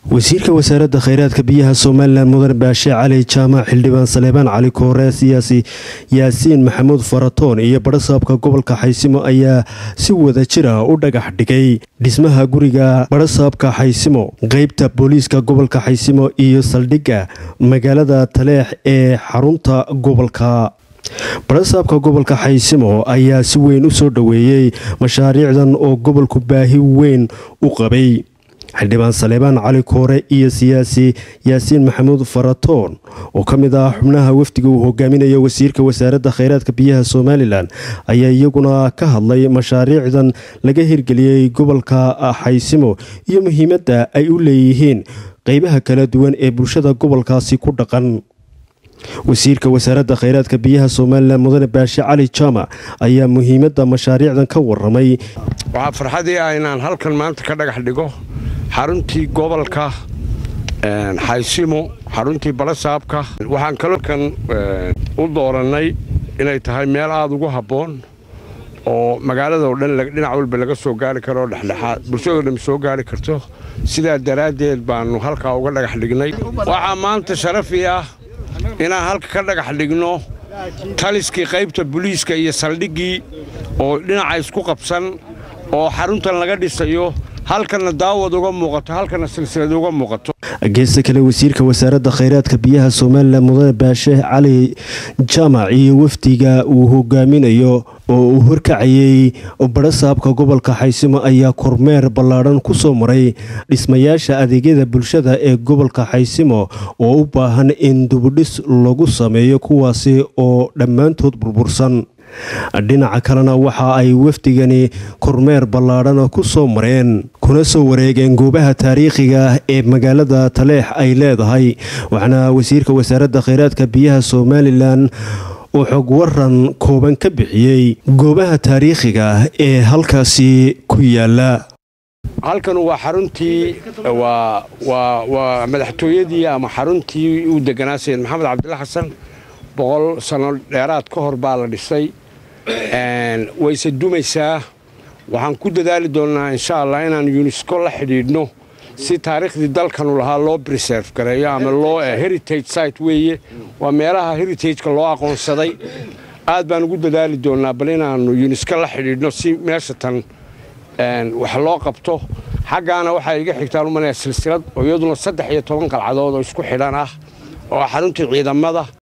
wasiirka wasaaradda kheyraadka biyaha somalilan mudan baashe cali jaamac xildhibaan saleebaan cali koore siyaasi yaasiin maxamuud faratoon iyo badhasaabka gobolka xaysimo ayaa si wada jira u dhagax dhigay dhismaha guriga badhasaabka xaysimo qeybta booliiska gobolka xaysimo iyo saldhigga magaalada taleex ee xarunta gobolka badhasaabka gobolka xaysimo ayaa si weyn u soo dhoweeyey mashaariicdan oo gobolku baahi weyn u qabay xildhibaan saleebaan cali koore iyo siyaasi yaasiin maxamuud faratoon oo ka mid ah xubnaha wafdiga uu hogaaminayo wasiirka wasaaradda kheyraadka biyaha somalilan ayaa iyaguna ka hadlay mashaariicdan laga hirgeliyey gobolka xaysimo iyo muhiimadda ay u leeyihiin qeybaha kala duwan ee bulshada gobolkaasi ku dhaqan wasiirka wasaaradda kheyraadka biyaha somalilan mudane baashe cali jaamac ayaa muhiimadda mashaariicdan ka waramay waxaa farxadii ah inaan halkan maanta ka dhagax dhigo xaruntii gobolka xaysimo xaruntii balasaabka waxaan kalkan u doorannay inay tahay meel aada ugu habboon oo magaalada oo dhan dhinac walba laga soo gaari karo oo dhexdhexaad bulshadoo dhan soo gaari karto sidaa daraaddeed baannu halkaa uga dhagax dhignay waxaa maanta sharafi ah inaan halka ka dhagax dhigno taliskii qaybta buliiska iyo saldhiggii oo dhinaca isku qabsan oo xaruntan laga dhisayo halkana daawad uga muuqato halkana silsilad uga muuqato geesta kale wasiirka wasaaradda kheyraadka biyaha somalilan mudane baashe cali jaamac iyo wafdiga uu hogaaminayo oo uu horkacayey badhasaabka gobolka xaysimo ayaa kormeer ballaadhan ku soo maray dhismayaasha adeegyada bulshada ee gobolka xaysimo oo u baahan in dubudhis lagu sameeyo kuwaasi oo dhammaantood burbursan dhinaca kalena waxa ay wafdigani kormeer ballaadhan ku soo mareen kuna soo wareegeen goobaha taariikhiga ee magaalada taleex ay leedahay waxaana wasiirka wasaaradda kheyraadka biyaha somalilan uu xog waran kooban ka bixiyey goobaha taariikhiga ee halkaasi ku yaala halkan waa xaruntii waa madaxtooyadii ama xaruntii uu deganaa sayid maxamed cabdilla xasan boqol sano dheeraad ka hor baa la dhisay wayse dumaysaa waxaan ku dadaali doonnaa insha allah inaan yunesko la xidhiidhno si taariikhdii dalkanu lahaa loo briserve gareeyo ama loo heritage site weeye waa meelaha heritageka loo aqoonsaday aad baan ugu dadaali doonnaa bal inaannu yunesko la xidhiidhno si meesha tan wax loo qabto xaggaana waxaa iga xigtaan umanaya silsilad oo iyaduna saddex iyo toban qalcadood oo isku xidhan ah oo xaruntii ciidamada